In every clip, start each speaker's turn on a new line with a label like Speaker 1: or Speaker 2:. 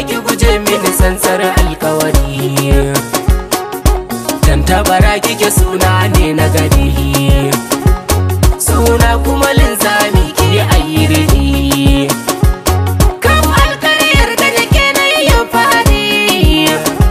Speaker 1: ki guje mini sansar alkawari tantabara kike suna ne na gari suna kuma linzami ki ayyiri kan alkaryar da nake na yi fadi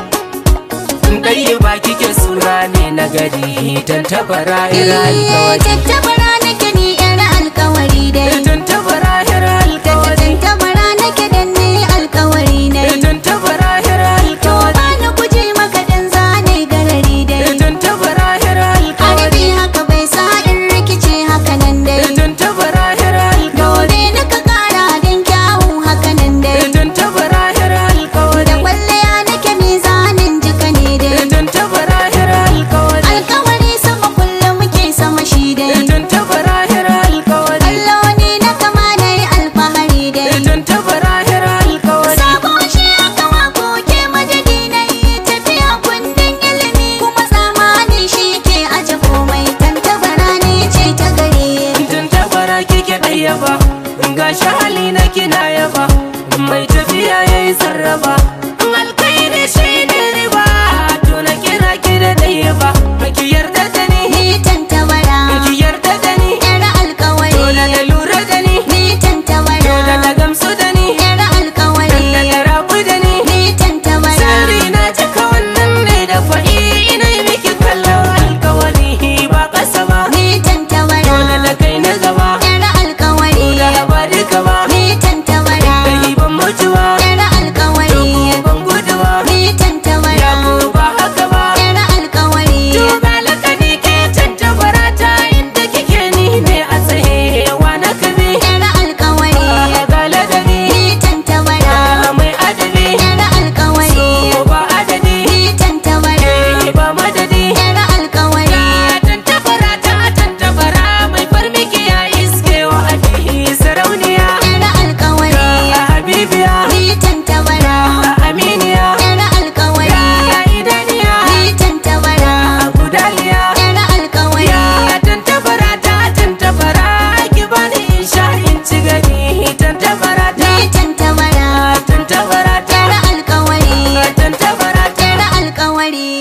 Speaker 1: ɗaya ba kike suna ne na gari tantabara ira alkawari
Speaker 2: Tattabara nake ni yar alkawari dai
Speaker 1: tantabara ira alkawari
Speaker 2: Tattabara nake dan ni alkawari ne
Speaker 1: tantabara ira
Speaker 2: To
Speaker 1: alkawari
Speaker 2: ba ni guje maka dan zane garari dai
Speaker 1: tantabara ira alkawari
Speaker 2: Arabi haka bai sa in rikice haka nan dai
Speaker 1: tantabara ira alkawari
Speaker 2: Dole na ka kara dan kyawu haka nan dai
Speaker 1: tantabara ira alkawari
Speaker 2: Da kwalliya nake mizanin jika ne dai
Speaker 1: tantabara ira alkawari
Speaker 2: Alkawari sama kullum muke sama shi dai
Speaker 1: tantabara ira alkawari
Speaker 2: Allah ne na kama na yi alfahari dai
Speaker 1: tantabara ira alkawari
Speaker 2: Sabo shi aka wako ke madadi na yi tafiya kundin ilimi kuma zamani shi ke aje komai tantabara ne ce ta gare
Speaker 1: tantabara kike ɗaya ba gashi hali na kina yaba mai tafiya yayi sarrafa alkairi shi ne riba to na kira ki da ɗaya ba ki yarda da ni
Speaker 2: ni tantabara
Speaker 1: ki yarda da ni
Speaker 2: yar alkawari
Speaker 1: dole da lura da ni
Speaker 2: ni tantabara
Speaker 1: dole da gamsu da ni
Speaker 2: yar alkawari
Speaker 1: da da rabu da ni
Speaker 2: ni tantabara
Speaker 1: sirri na cika wannan ne da fa'i ina yi miki kallon alkawari ba ƙasa ba
Speaker 2: ni tantabara
Speaker 1: dole da kai na gaba
Speaker 2: yar alkawari
Speaker 1: da ba duka ba
Speaker 2: ni tantabara
Speaker 1: kai ban mutuwa
Speaker 2: yar alkawari
Speaker 1: ban guduwa
Speaker 2: ni tantabara
Speaker 1: ya ku ba haka ba
Speaker 2: yar alkawari
Speaker 1: to ga lakani ke tantabara ta inda kike ni ne a tsaye wa na kabi
Speaker 2: yar alkawari
Speaker 1: ga ladabi
Speaker 2: ni tantabara
Speaker 1: mai adabi
Speaker 2: yar alkawari
Speaker 1: so ba adadi
Speaker 2: ni tantabara
Speaker 1: ke ba madadi
Speaker 2: yar alkawari
Speaker 1: tantabara ta tantabara mai farmiki ya iske wa adi sarauniya
Speaker 2: yar alkawari
Speaker 1: habibiya
Speaker 2: ni tantabara
Speaker 1: aminiya
Speaker 2: yar alkawari
Speaker 1: idaniya
Speaker 2: ni tantabara
Speaker 1: gudaliya
Speaker 2: yar alkawari
Speaker 1: Ya tantabara ta tantabara ki bani in sha in ci gani tantabara ta
Speaker 2: ni tantabara
Speaker 1: tantabara ta
Speaker 2: yar alkawari
Speaker 1: tantabara ta
Speaker 2: yar alkawari